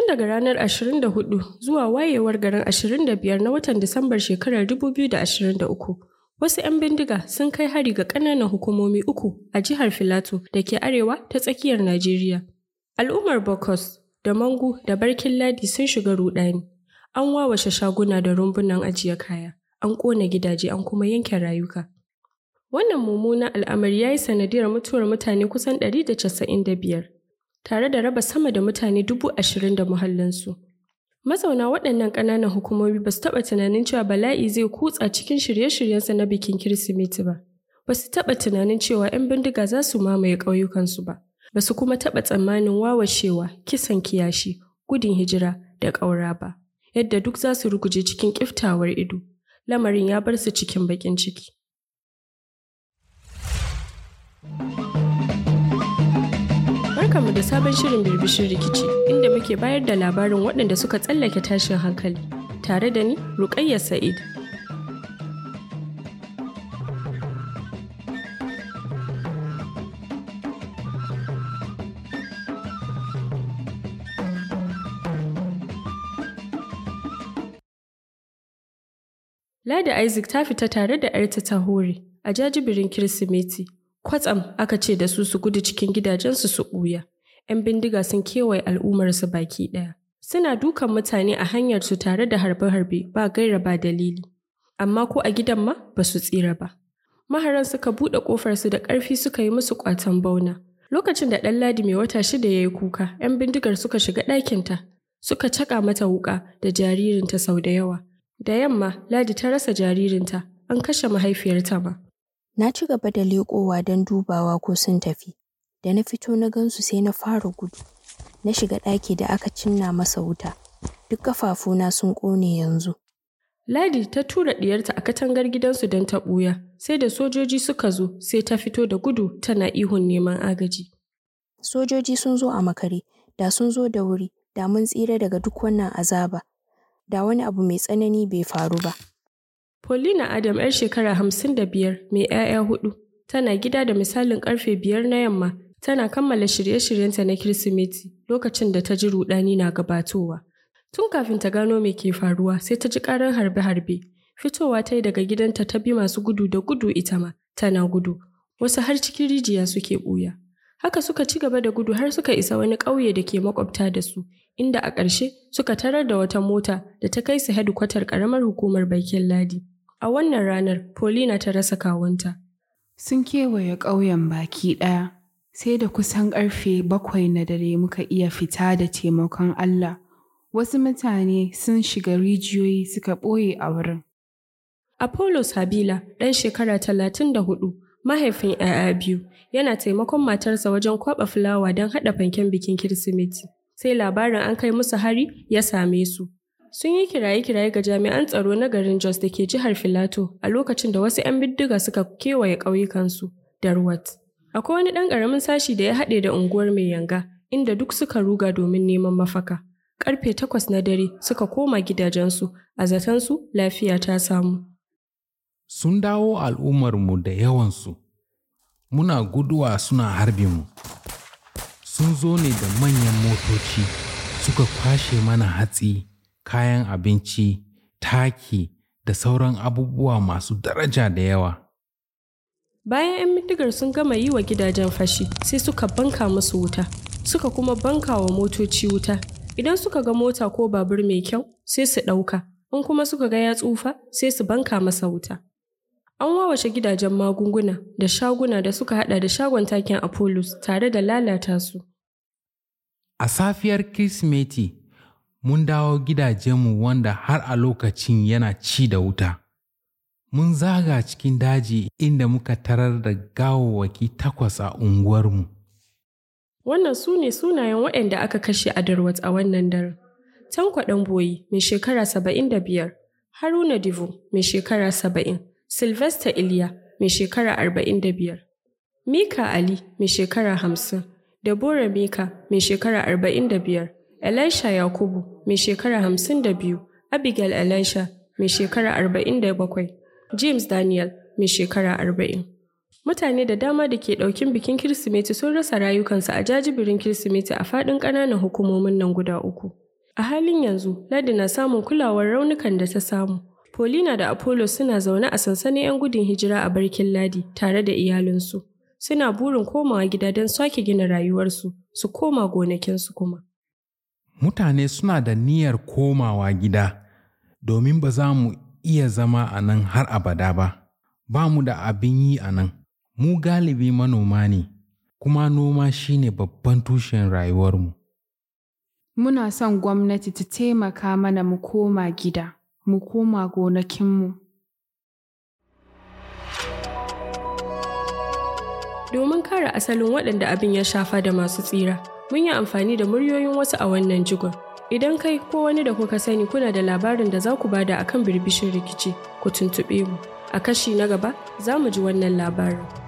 Tun daga ranar 24 zuwa wayewar garin 25 na watan Disambar shekarar 2023, wasu 'yan bindiga sun kai hari ga ƙananan hukumomi uku a jihar Filato da ke arewa ta tsakiyar Najeriya. Al'ummar Bokos da Mangu da Barkin Ladi sun shiga rudani. An wawashe shaguna da rumbunan ajiye kaya, an ƙona gidaje an kuma yanke rayuka. Wannan mummunan al'amari ya yi sanadiyar mutuwar mutane kusan 195, tare da raba sama da mutane dubu ashirin da muhallinsu. Mazauna waɗannan ƙananan hukumomi ba su taɓa tunanin cewa bala'i zai kutsa cikin shirye-shiryensa na bikin Kirsimeti ba. Ba su taɓa tunanin cewa 'yan bindiga za su mamaye ƙauyukansu ba. Ba su kuma taɓa tsammanin wawashewa, kisan kiyashi, gudun hijira da ƙaura ba. Yadda duk za su ruguje cikin ƙiftawar ido. Lamarin ya bar su cikin baƙin ciki. Barkanmu da sabon shirin birbishin rikici inda muke bayar da labarin waɗanda suka tsallake tashin hankali tare da ni Ruƙayya Sa'id. Ladi Isaac ta fita tare da 'yarta ta hore a jajibirin Kirsimeti. Kwatsam aka ce da su su gudu cikin gidajensu su ɓuya. 'Yan bindiga sun kewaye al'ummarsu baki ɗaya. Suna dukan mutane a hanyarsu tare da harbe-harbe ba gaira ba dalili. Amma ko a gidan ma ba su tsira ba. Maharan suka buɗe ƙofarsu da ƙarfi suka yi musu ƙwatan bauna. Lokacin da ɗan ladi mai wata shida ya yi kuka, 'yan bindigar suka shiga ɗakinta, suka caƙa mata wuƙa da jaririnta sau da yawa. Da yamma, Ladi ta rasa jaririnta, an kashe mahaifiyarta ma. Na ci gaba da leƙowa don dubawa ko sun tafi. Da na fito na gansu sai na fara gudu. Na shiga ɗaki da aka cinna masa wuta. Duk ƙafafuna sun ƙone yanzu. Ladi ta tura ɗiyarta a katangar gidansu don ta ɓuya, sai da sojoji suka zo sai ta fito da gudu tana ihun neman agaji. Sojoji sun zo a makare, da sun zo da wuri, da mun tsira daga duk wannan azaba. Da wani abu mai tsanani bai faru ba. Paulina Adam 'yar shekara hamsin da biyar mai 'ya'ya hudu tana gida da misalin karfe biyar na yamma tana kammala shirye-shiryenta na Kirsimeti lokacin da ta ji rudani na gabatowa. Tun kafin ta gano me ke faruwa sai ta ji karar harbe-harbe. Fitowa ta yi daga gidanta ta bi masu gudu da gudu ita ma tana gudu. Wasu har cikin rijiya suke ɓuya. Haka suka ci gaba da gudu har suka isa wani ƙauye da ke makwabta da su, inda a ƙarshe suka tarar da wata mota da ta kai su hedikwatar ƙaramar hukumar Baikin Ladi. A wannan ranar, Paulina ta rasa kawunta. Sun kewaye ƙauyen baki ɗaya, sai da kusan ƙarfe bakwai na dare muka iya fita da taimakon Allah. Wasu mutane sun shiga rijiyoyi suka ɓoye a wurin. Apollos Habila, ɗan shekara talatin da hudu, mahaifin ‘ya'ya biyu, yana taimakon matarsa wajen kwaɓa fulawa don haɗa fanken bikin Kirsimeti. Sai labarin an kai musu hari ya same su. Sun yi kiraye-kiraye ga jami'an tsaro na garin Jos da ke jihar Filato a lokacin da wasu 'yan bindiga suka kewaye ƙauyukansu da Ruwat. Akwai wani ɗan ƙaramin sashi da ya haɗe da unguwar mai yanga, inda duk suka ruga domin neman mafaka. Ƙarfe takwas na dare suka koma gidajensu, a zatansu lafiya ta samu. Sun dawo al'ummarmu da yawansu, muna guduwa suna harbin mu. Sun zo ne da manyan motoci, suka kwashe mana hatsi. kayan abinci, taki da sauran abubuwa masu daraja da yawa. Bayan 'yan bindigar sun gama yi wa gidajen fashi, sai suka banka musu wuta, suka kuma banka wa motoci wuta. Idan suka ga mota ko babur mai kyau, sai su ɗauka, in kuma suka ga ya tsufa, sai su banka masa wuta. An wawashe gidajen magunguna da shaguna da suka hada da shagon takin Apollos tare da lalata su. A safiyar Kirsimeti, mun dawo gidajenmu wanda har a lokacin yana ci da wuta. Mun zaga cikin daji inda muka tarar da gawawwaki takwas a unguwarmu. Wannan su ne sunayen waɗanda aka kashe a Darwat a wannan daren. Tanko Ɗanboyi mai shekara saba'in da biyar, Haruna Divo mai shekara saba'in, Sylvester Iliya mai shekara arba'in da biyar, Mika Ali mai shekara hamsin, Deborah Mika mai shekara arba'in da biyar, Elisha Yakubu mai shekara hamsin da biyu, Abigail Elisha mai shekara arba'in da bakwai, James Daniel mai shekara arba'in. Mutane da dama da ke ɗaukin bikin Kirsimeti sun rasa rayukansu a jajibirin Kirsimeti a faɗin ƙananan hukumomin nan guda uku. A halin yanzu, Ladi na samun kulawar raunukan da ta samu. Polina da Apollo suna zaune a sansanin 'yan gudun hijira a barkin Ladi tare da iyalinsu. Suna burin komawa gida don sake gina rayuwarsu, su koma gonakinsu kuma. Mutane suna da niyyar komawa gida domin ba za mu iya zama a nan har abada ba. Ba mu da abin yi a nan. Mu galibi manoma ne, kuma noma shine babban tushen rayuwarmu. Muna son gwamnati ta taimaka mana mu koma gida, mu koma gonakinmu. Domin kare asalin waɗanda abin ya shafa da masu tsira, mun yi amfani da muryoyin wasu a wannan jigon. Idan kai ko wani da kuka sani kuna da labarin da za ku bada akan birbishin rikici, ku tuntuɓe mu. A kashi na gaba, za mu ji wannan labarin.